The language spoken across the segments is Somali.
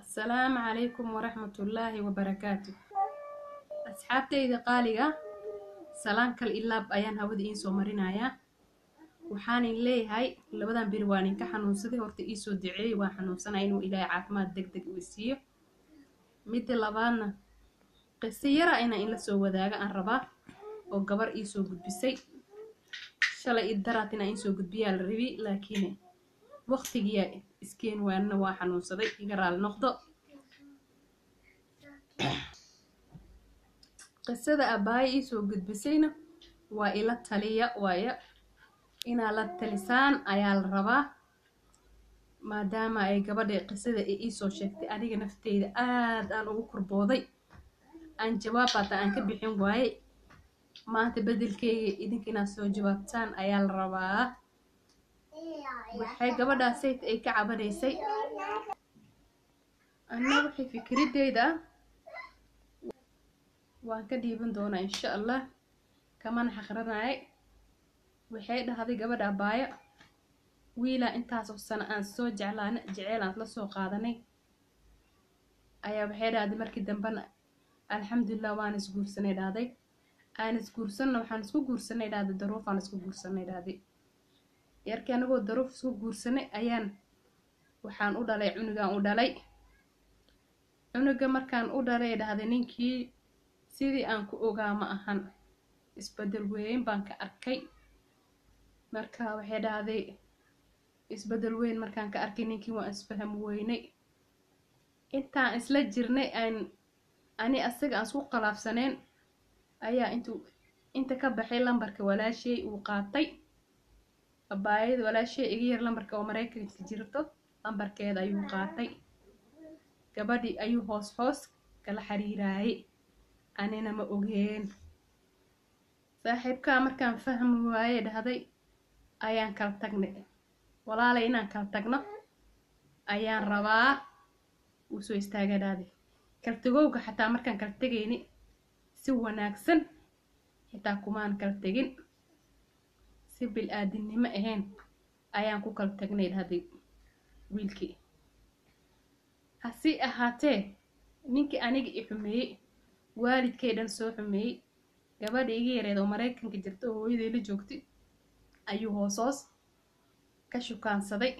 asalaamu calaykum waraxmatullaahi wabarakaatu asxaabtayda qaaliga salaan kal ilaab ayaan hawada iin soo marinayaa waxaanin leeyahay labadan beri waa ninka xanuunsaday horta iisoo duceeyey waa xanuunsanaya inuu ilaahay caafimaad deg deg uu siiyo midda labaadna qiso yara inaan in la soo wadaaga aan rabaa oo gabar iisoo gudbisay shalay idaraat inaan iisoo gudbiyaa la rabi laakiin waqtigiyaa iskeen waanna waa xanuunsaday iga raali noqdo qisada abbaayo iisoo gudbisayna waa ila taliya waayo inaa la talisaan ayaa la rabaa maadaama ay gabadha qisada ay iisoo sheegtay aniga nafteyda aad aan ugu korbooday aan jawaab hata aan ka bixin waaye maanta bedelkeyga idinka inaad soo jawaabtaan ayaa la rabaa waxay gabadhaa sayt ay ka cabanaysay anna waxay fikradeyda ah waan ka dhiiban doonaa insha allah kamana xaqranayay waxay dhahday gabadha abaayo wiilaa intaasoo sano aan soo jeclaana jeceel aan la soo qaadanay ayaa waxay dhahday markii dambena alxamdulilah waan isguursanay dhahday aan isguursanna waxaan isku guursanay dhahday daruuf aan isku guursanay dhahday yarkii anagoo daruuf isku guursanay ayaan waxaan u dhalay cunugaan u dhalay cunuga markaan u dhalay dhahday ninkii sidii aan ku ogaa ma ahan isbedel weyn baan ka arkay marka waxay dhahday isbedel weyn markaan ka arkay ninkii waan isfaham weynay intaan isla jirnay aan ani asaga aan isku qalaafsaneen ayaa intuu inta ka baxay lambarka walaashay uu qaatay abaayada walaashay iga yar lambarka oo maraykanka jirto lambarkeeda ayuu qaatay gabadhii ayuu hoos hoos kala xiriiraayay anina ma ogeen saaxiibkaa markaan fahmi waaye dhahday ayaan kala tagnay walaalay inaan kala tagno ayaan rabaa uu soo istaaga dhahday kaltagowga xataa markaan kala tegayni si wanaagsan xitaa kumaan kala tegin si bil-aadinimo ahayn ayaan ku kala tagnay dhahday wiilkii hasi ahaatee ninkii aniga i xumeeyey waalidkay dhan soo xumeeyey gabadha iga yareed oo maraykanka jirta oo hooyaday la joogtay ayuu hoosoos ka shukaansaday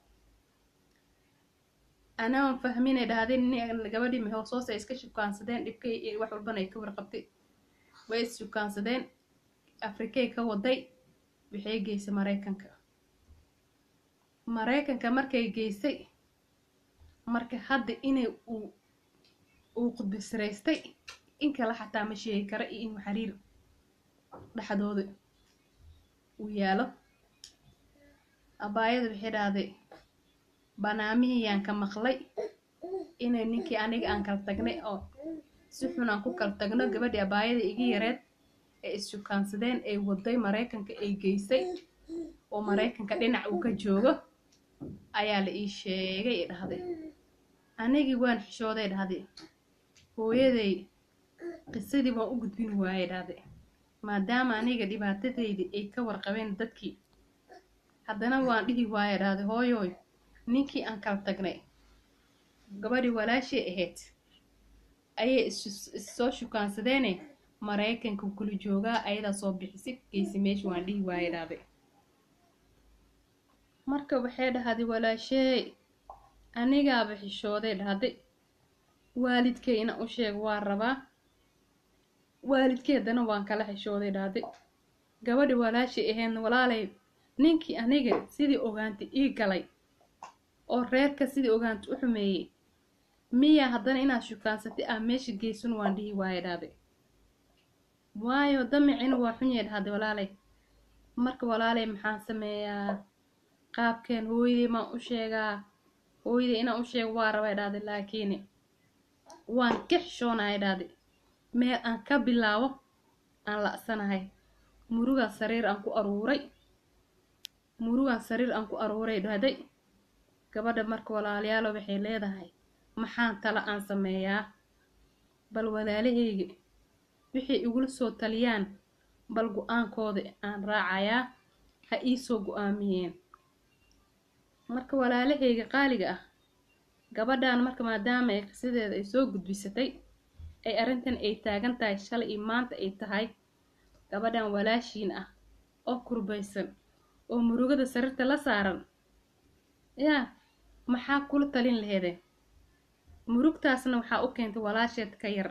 anaan fahminay dhahday gabadhii hoosoos ay iska shukaansadeen dhibkay wax walbana ay ka warqabtay way is shukaansadeen afrikay ka waday waxay geysay maraykanka maraykanka markay geysay marka hadda inay uu uu qudbisraystay in kale xataa ma sheegi kara iyo inuu xiriir dhexdooda uu yaalo abaayada waxay dhahday banaamihiyaan ka maqlay inay ninkii aniga aan kala tagnay oo si xun aan ku kala tagno gabadhii abaayada iga yareed ee is-shukaansadeen ay waday maraykanka ay geysay oo maraykanka dhinac uu ka joogo ayaa la ii sheegay i dhahday anigii waan xishooday dhahday hooyaday qisadii waan u gudbin waayey dhahday maadaama aniga dhibaatadaydii ay ka warqabeen dadkii haddana waan dhihi waaye dhahday hooyooy ninkii aan kala tagnay gabadhii walaashay ahayd ayay issoo shukaansadeene maraykanka kula joogaa ayadaa soo bixisay geysi meesha waan dhihi waaye dhahday marka waxay dhahday walaasheey anigaaba xishooday dhahday waalidkay ina u sheeg waa rabaa waalidkeedana waan kala xishooday dhahday gabadhi walaashay ahaydna walaalay ninkii aniga sidii ogaantay ii galay oo reerka sidii ogaantay u xumeeyey miya haddana inaad shukaansatay ah meesha geysan waan dhihi waaye dhahday waayo damicina waa xunyay dhahday walaalay marka walaalay maxaan sameeyaa qaabkeen hooyaday maan u sheegaa hooyaday inaan u sheego waa rabay dhahday laakiin waan ka xishoonaya dhahday meel aan ka bilaabo aan la'sanahay murugaan sariir aan ku aruuray murugaan sariir aan ku aruuray dhahday gabadha marka walaalayaalo waxay leedahay maxaan tala aan sameeyaa bal walaalahayga waxay igula soo taliyaan bal go-aankooda aan raacayaa ha iisoo go-aamiyeen marka walaalahayga qaaliga ah gabadhan marka maadaama ay qisadeeda ay soo gudbisatay ay arrintan ay taagan tahay shalay iyo maanta ay tahay gabadhan walaashiin ah oo kurbaysan oo murugada sariirta la saaran yaa maxaa kula talin laheedeen murugtaasna waxaa u keentay walaasheed ka yar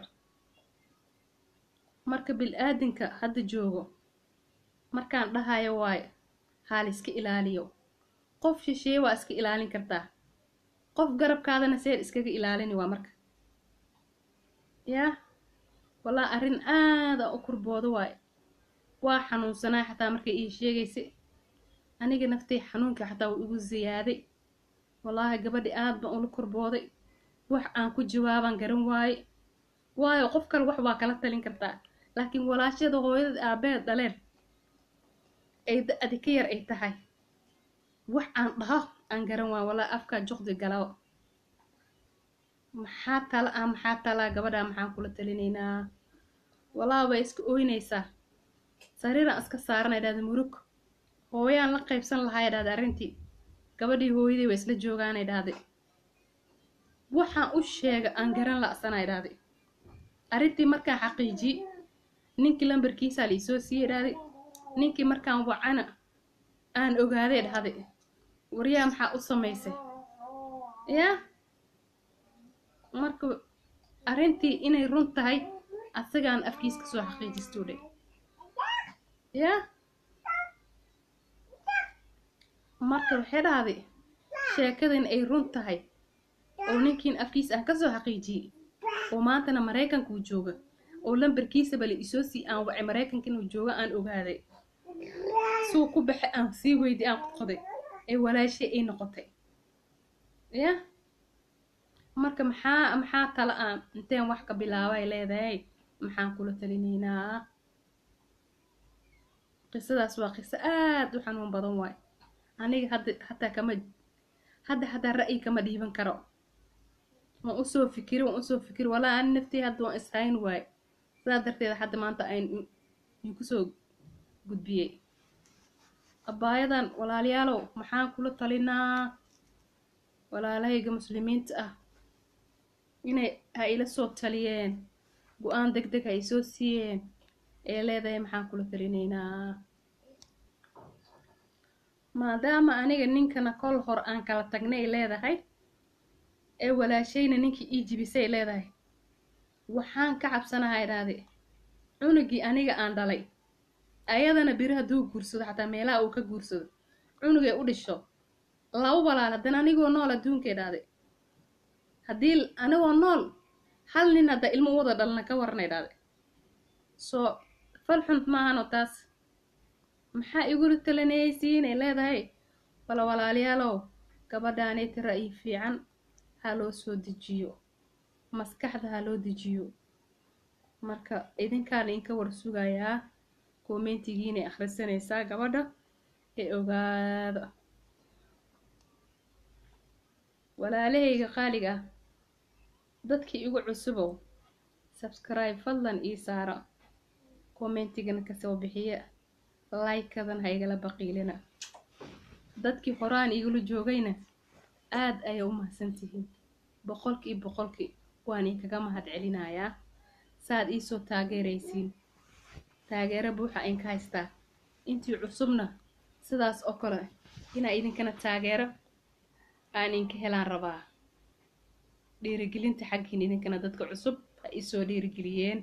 marka bil-aadinka hadda joogo markaan dhahayo waayo haal iska ilaaliyo qof shisheeye waa iska ilaalin kartaa qof garabkaadana seer iskaga ilaalini waa marka yaa wallaa arrin aada u kurboodo waayo waa xanuunsanaa xataa markay ii sheegaysay aniga naftay xanuunka xataa wuu igu ziyaaday wallaahi gabadhi aad baan ula kurbooday wax aan ku jawaabaan garan waaye waayo qof kale wax waa kala talin kartaa laakiin walaashada hooyadad aabeed dhaleen ay da-di ka yar ay tahay wax aan dhaho aan garan waayo wallaahi afkaa juqdi galao maxaa tala ah maxaa talaa gabadhaa maxaan kula talinaynaa wallaahi way iska ooynaysaa sariiraan iska saarana idhahda murug hooyaan la qaybsan lahaa idhahda arrintii gabadhii hooyadii way isla joogaana idhahday waxaan u sheega aan garan la'sana idhahday arrintii markaan xaqiijiyey ninkii lambarkiisaa la isoo siiyey idhahday ninkii markaan wacana aan ogaaday dhahday waryaa maxaa u samaysay yaa marka arrintii inay run tahay asagaan afkiis ka soo xaqiijistuu dhe yaa marka waxay dhahday sheekadan ay run tahay oo ninkiin afkiis aan kasoo xaqiijiyey oo maantana maraykankuu jooga oo lambarkiisaba la isoo sii aan wacay maraykanka inuu jooga aan ogaaday suu ku baxe aan sii weydi aan qodqoday ee walaashay ay noqotay yaa marka maxaa maxaa tala aan inteen wax ka bilaabay leedahay maxaan kula talinaynaa qisadaas waa qiso aad u xanuun badan waay aniga hadda hataa kama hadda hataa ra'yi kama dhiiban karo waan usoo fikiri waan usoo fikiri walaa ani naftii hadda waan ishayn waay sidaa darteeda hadda maanta ayn kusoo gudbiyey abaayadan walaalayaalow maxaan kula talinaa walaalahayga muslimiinta ah inay ha ila soo taliyeen go-aan deg deg ha isoo siiyeen ee leedahay maxaan kula talinaynaa maadaama aniga ninkana kol hor aan kala tagnay leedahay ee walaashayna ninkii ii jibisay leedahay waxaan ka cabsanaha idhaahde cunugii aniga aan dhalay ayadana biri hadduu guursado xataa meelaha uu ka guursado cunugay u dhisho laba walaal haddana anigoo nool adduunka idhaahde haddii anigoo nool hal nin hadda ilmo u wada dhalna ka warana idhaahde soo fal xunt maahanoo taas maxaa igula talanaysiinay leedahay wala walaalayaalow gabadhaanay ra'yi fiican ha loo soo dejiyo maskaxda ha loo dejiyo marka idinkaana inka war sugayaa koomentigiinay akhrisanaysaa gabadha ee ogaada walaalahayga qaaliga ah dadkii igu cusubow sabskribe fadlan ii saara commentigana kasoo bixiya like-kadan ha igala baqiilina dadkii horaan igula joogayna aad ayay u mahadsantihiin boqolkii boqolkii waan inkaga mahad celinayaa saaad iisoo taageeraysiin taageero buuxa inka haystaa intii cusubna sidaas oo kale inaa idinkana taageero aan inka helaan rabaa dhiirigelinta xaggiin idinkana dadka cusub ha isoo dhiirigeliyeen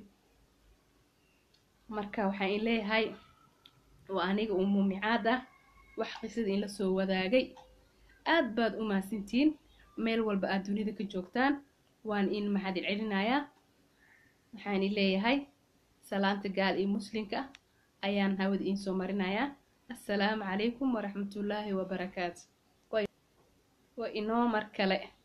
marka waxaan in leeyahay waa aniga uu muumicaad ah wax qisada in la soo wadaagay aad baad u mahadsantihiin meel walba aad dunida ka joogtaan waan in mahadin celinayaa waxaan in leeyahay salaanta gaal iyo muslimka ah ayaan hawada iin soo marinayaa assalaamu calaykum waraxmatullaahi wabarakaatu waa inoo mar kale